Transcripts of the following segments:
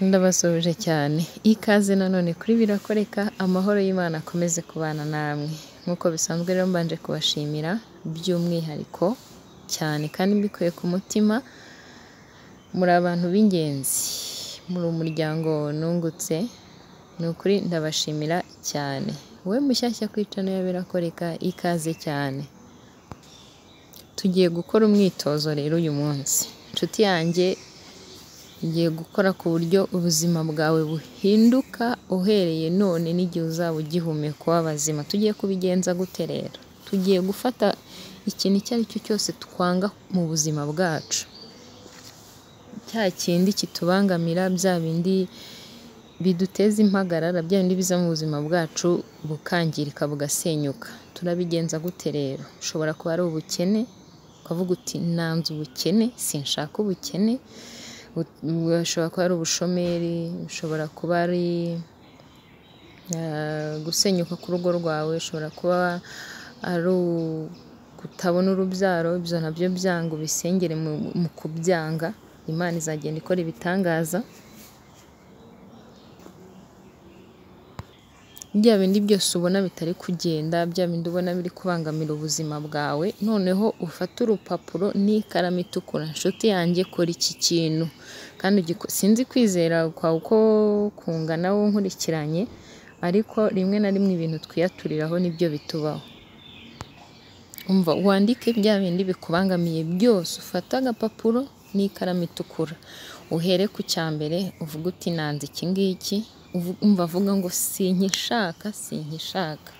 Ndabasuhuje cyane, ikaze nanone kuri birakoreka, amahoro y'Imana akomeze kubana namwe, nk'uko bisanzwe rero mbanje kubashimira by'umwihariko cyane kandi mbikuye ku mutima, muri abantu b'ingenzi, muri umuryango nungutse, ni ukuri ndabashimira cyane, wowe mushyashya ku icano ya birakoreka ikaze cyane, tugiye gukora umwitozo rero uyu munsi, nshuti yanjye ngiye gukora ku buryo ubuzima bwawe buhinduka uhereye none n'igihe uzaba ugihumeka w'abazima, tugiye kubigenza gute rero? Tugiye gufata ikintu icyo ari cyo cyose twanga mu buzima bwacu, cya kindi kitubangamira, bya bindi biduteza impagarara, bya bindi biza mu buzima bwacu bukangirika bugasenyuka, turabigenza gute rero? Ushobora kuba ari ubukene, ukavuga uti nanze ubukene, sinshaka ubukene, bushobora kuba ari ubushomeri, bushobora kuba ari gusenyuka k'urugo rwawe, ushobora kuba ari kutabona urubyaro, ibyo nabyo byanga ubisengere mu kubyanga, Imana izagenda ikora ibitangaza, bya bindi byose ubona bitari kugenda, bya bindi ubona biri kubangamira ubuzima bwawe, noneho ufate urupapuro n'ikaramu itukura, nshuti yanjye kora iki kintu, kandi sinzi kwizera kwawe uko kungana wowe unkurikiranye, ariko rimwe na rimwe ibintu twiyaturiraho nibyo bitubaho, umva wandike bya bindi bikubangamiye byose, ufate agapapuro n'ikaramu itukura, uhere ku cya mbere uvuge uti nanze iki ngiki, umva avuga ngo sinkishaka, sinkishaka,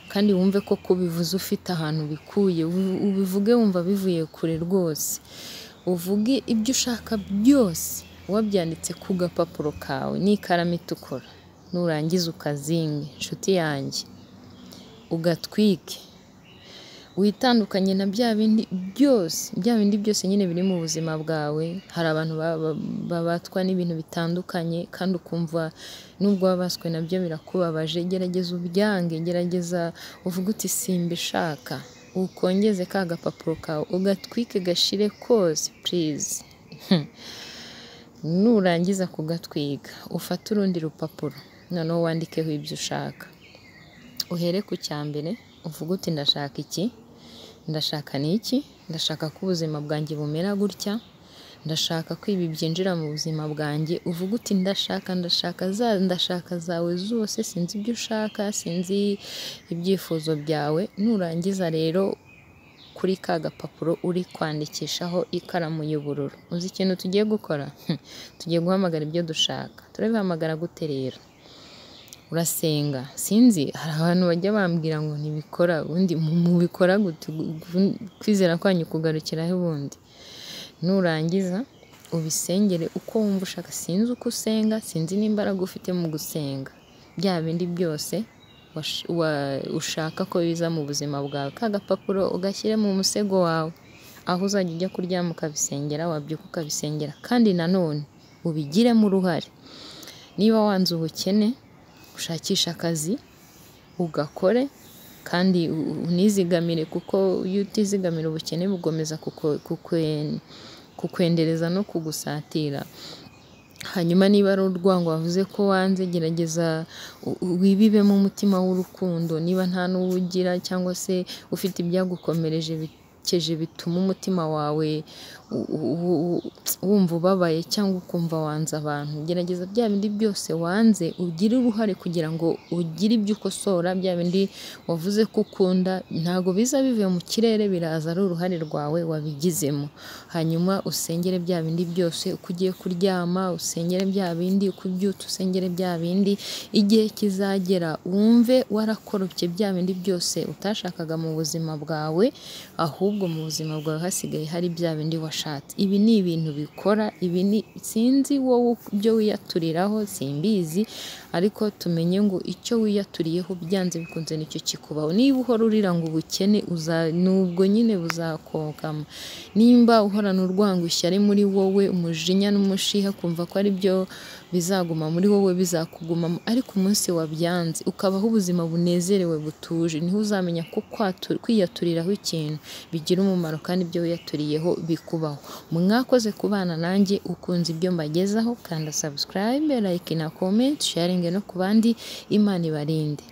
kandi wumve ko kubivuze ufite ahantu ubikuye, ubivuge wumva bivuye kure rwose, uvuge ibyo ushaka byose wabyanditse ku gapapuro kawe n'ikaramu itukura, nurangiza ukazinge nshuti yanjye, ugatwike, witandukanye na bya bindi byose, bya bindi byose nyine biri mu buzima bwawe, hari abantu babatwa n'ibintu bitandukanye kandi ukumva nubwo wabaswe nabyo birakubabaje, gerageza ubyange, gerageza uvuge uti simbishaka, ukongeze ka gapapuro kawe, ugatwike gashire kose purize, nurangiza kugatwika ufate urundi rupapuro, noneho wandikeho ibyo ushaka, uhere ku cya mbere uvuge uti ndashaka iki, ndashaka n'iki, ndashaka ko ubuzima bwanjye bumera gutya, ndashaka ko ibi byinjira mu buzima bwanjye, uvuge uti ndashaka, ndashaka, za ndashaka zawe zose, sinzi ibyo ushaka, sinzi ibyifuzo byawe, nurangiza rero kuri ka gapapuro uri kwandikishaho ikaramu y'ubururu, uzi ikintu tugiye gukora? Tugiye guhamagara ibyo dushaka, turabihamagara gute rero? Urasenga, sinzi hari abantu bajya bambwira ngo ntibikora, ubundi mubikora gute? Kwizera kwanyu kugarukiraho ubundi? Nurangiza ubisengere uko wumva ushaka, sinzi uko usenga, sinzi n'imbaraga ufite mu gusenga, bya bindi byose ushaka ko biza mu buzima bwawe, ka gapapuro ugashyire mu musego wawe, aho uzajya ujya kuryama ukabisengera, wabyuka ukabisengera, kandi nanone ubigiremo uruhare, niba wanze ubukene, ushakishe akazi ugakore kandi unizigamire kuko iyo utizigamira ubukene bugomeza kukwendereza no kugusatira, hanyuma niba ari urwango wavuze ko wanze, gerageza wibibemo umutima w'urukundo, niba nta n'uwo ugira cyangwa se ufite ibyagukomereje bikeje bituma umutima wawe wumva ubabaye cyangwa ukumva wanze abantu, gerageza bya bindi byose wanze ugire uruhare kugira ngo ugire ibyo ukosora, bya bindi wavuze ko ukunda ntabwo biza bivuye mu kirere, biraza ari uruhare rwawe wabigizemo, hanyuma usengere bya bindi byose, uko ugiye kuryama usengere bya bindi, uko ubyutse usengere bya bindi, igihe kizagera wumve warakorokye bya bindi byose utashakaga mu buzima bwawe, ahubwo mu buzima bwawe hasigaye hari bya bindi washatse, ibi ni ibintu bikora, ibi sinzi wowe ibyo wiyaturiraho simbizi, ariko tumenye ngo icyo wiyaturiyeho byanze bikunze nicyo kikubaho, niba uhora urira ngo ubukene nubwo nyine buzakokama, nimba uhorana urwango ishyari muri wowe, umujinya n'umushiha ukumva ko ari byo bizaguma muri wowe bizakugumamo, ariko umunsi wabyanze ukabaho ubuzima bunezerewe butuje, niho uzamenya ko kwiyaturiraho ikintu bigira umumaro kandi ibyo wiyaturiyeho bikubaho. aho mwakoze kubana nanjye ukunze ibyo mbagezaho kanda subscribe like na comment sharing no ku bandi imana ibarinde